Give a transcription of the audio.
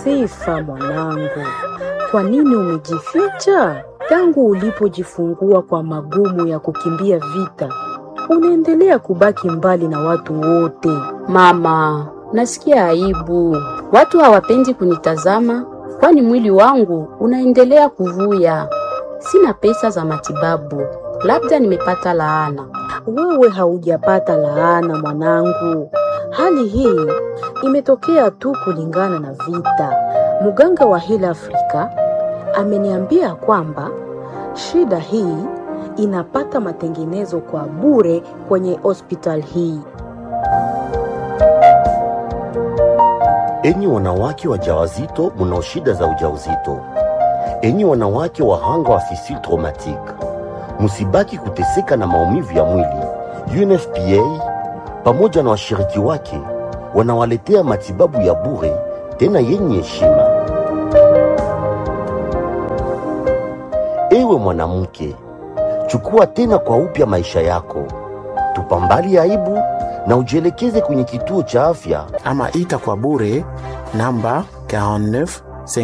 Sifa mwanangu, kwa nini umejificha? Tangu ulipojifungua kwa magumu ya kukimbia vita, unaendelea kubaki mbali na watu wote. Mama, nasikia aibu. Watu hawapendi kunitazama, kwani mwili wangu unaendelea kuvuya. Sina pesa za matibabu, labda nimepata laana. Wewe haujapata laana mwanangu, hali hii imetokea tu kulingana na vita. Mganga wa Heal Africa ameniambia kwamba shida hii inapata matengenezo kwa bure kwenye hospital hii. Enyi wanawake wajawazito mnao shida za ujauzito, enyi wanawake wahanga wa fistule traumatique, msibaki kuteseka na maumivu ya mwili. UNFPA pamoja na washiriki wake wanawaletea matibabu ya bure tena yenye heshima. Ewe mwanamke, chukua tena kwa upya maisha yako, tupambali aibu na ujielekeze kwenye kituo cha afya ama ita kwa bure namba 49